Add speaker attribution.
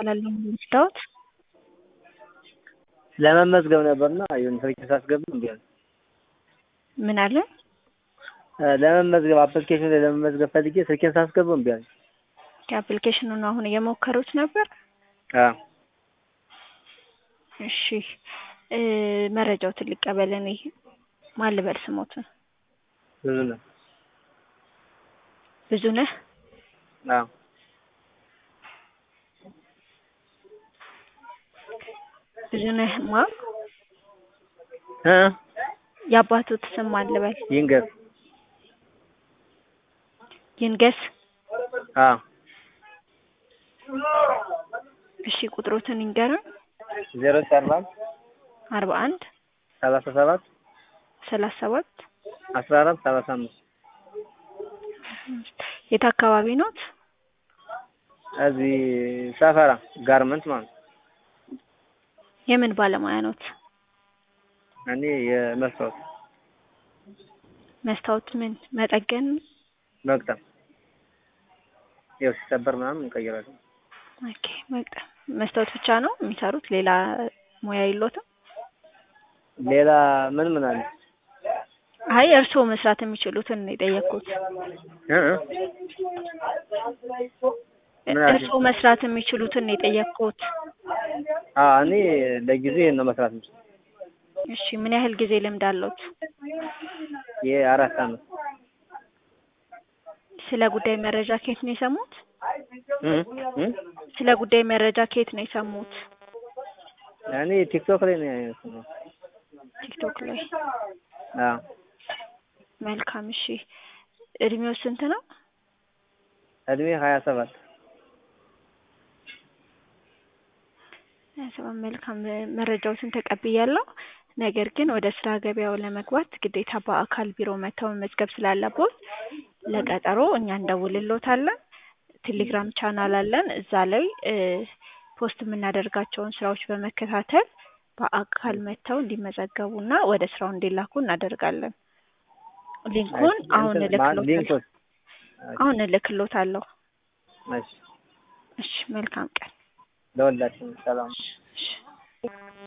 Speaker 1: እባላለሁ የምወስዳዎት
Speaker 2: ለመመዝገብ ነበርና የሆነ ስልክ ሳስገባ እምቢ አለ።
Speaker 1: ምን አለ?
Speaker 2: ለመመዝገብ አፕሊኬሽኑ ላይ ለመመዝገብ ፈልጌ ስልኬን ሳስገባው እምቢ አለ።
Speaker 1: የአፕሊኬሽኑን አሁን እየሞከሩት ነበር?
Speaker 2: አዎ
Speaker 1: እሺ እ መረጃዎትን ልቀበል እኔ ማን ልበል ስሞትን?
Speaker 2: ብዙ ነው።
Speaker 1: ብዙነህ
Speaker 2: አዎ
Speaker 1: ብዙነህ ማ
Speaker 2: እ
Speaker 1: የአባቶት ስም ማን ልበል?
Speaker 2: ይንገር
Speaker 1: ይንገስ
Speaker 2: አዎ
Speaker 1: እሺ ቁጥሮትን ይንገሩን።
Speaker 2: ዜሮ ዘጠኝ አርባ አንድ
Speaker 1: አርባ አንድ
Speaker 2: ሰላሳ ሰባት
Speaker 1: ሰላሳ ሰባት
Speaker 2: አስራ አራት ሰላሳ አምስት
Speaker 1: የት አካባቢ ኖት?
Speaker 2: እዚህ ሰፈራ ጋርመንት ማለት ነው።
Speaker 1: የምን ባለሙያ ኖት?
Speaker 2: እኔ የመስታወት
Speaker 1: መስታወት ምን መጠገን?
Speaker 2: መግጠም ያው ሲሰበር ምናምን እንቀይራለን።
Speaker 1: ኦኬ መግጠም። መስታወት ብቻ ነው የሚሰሩት? ሌላ ሙያ የሎትም?
Speaker 2: ሌላ ምን ምን አለ?
Speaker 1: አይ እርስዎ መስራት የሚችሉትን ነው የጠየቅኩት።
Speaker 2: እ እ ምን አልሽኝ?
Speaker 1: እርስዎ መስራት የሚችሉትን ነው የጠየቅኩት።
Speaker 2: አዎ እኔ ለጊዜው ይሄን ነው መስራት የምችለው።
Speaker 1: እሺ ምን ያህል ጊዜ ልምድ አለዎት?
Speaker 2: የአራት አመት
Speaker 1: ስለ ጉዳይ መረጃ ከየት ነው የሰሙት?
Speaker 2: እ እ
Speaker 1: ስለ ጉዳይ መረጃ ከየት ነው የሰሙት?
Speaker 2: እኔ ቲክቶክ ላይ ነው የሰማሁት።
Speaker 1: ቲክቶክ ላይ።
Speaker 2: አዎ
Speaker 1: መልካም እሺ። እድሜው ስንት ነው?
Speaker 2: እድሜ ሀያ ሰባት
Speaker 1: ሀያ ሰባት መልካም መረጃዎትን ተቀብያለሁ። ነገር ግን ወደ ስራ ገበያው ለመግባት ግዴታ በአካል ቢሮ መጥተው መመዝገብ ስላለቦት ለቀጠሮ እኛ እንደውልሎታለን። ቴሌግራም ቻናል አለን። እዛ ላይ እ ፖስት የምናደርጋቸውን ስራዎች በመከታተል በአካል መጥተው እንዲመዘገቡና ወደ ስራው እንዲላኩ እናደርጋለን። ሊንኩን አሁን
Speaker 2: እንትን ማ-
Speaker 1: እልክሎታለሁ።
Speaker 2: ሊንኩን
Speaker 1: አሁን እልክሎታለሁ።
Speaker 2: እሺ
Speaker 1: እሺ መልካም ቀን።
Speaker 2: ለሁላችንም ሰላም
Speaker 1: እሺ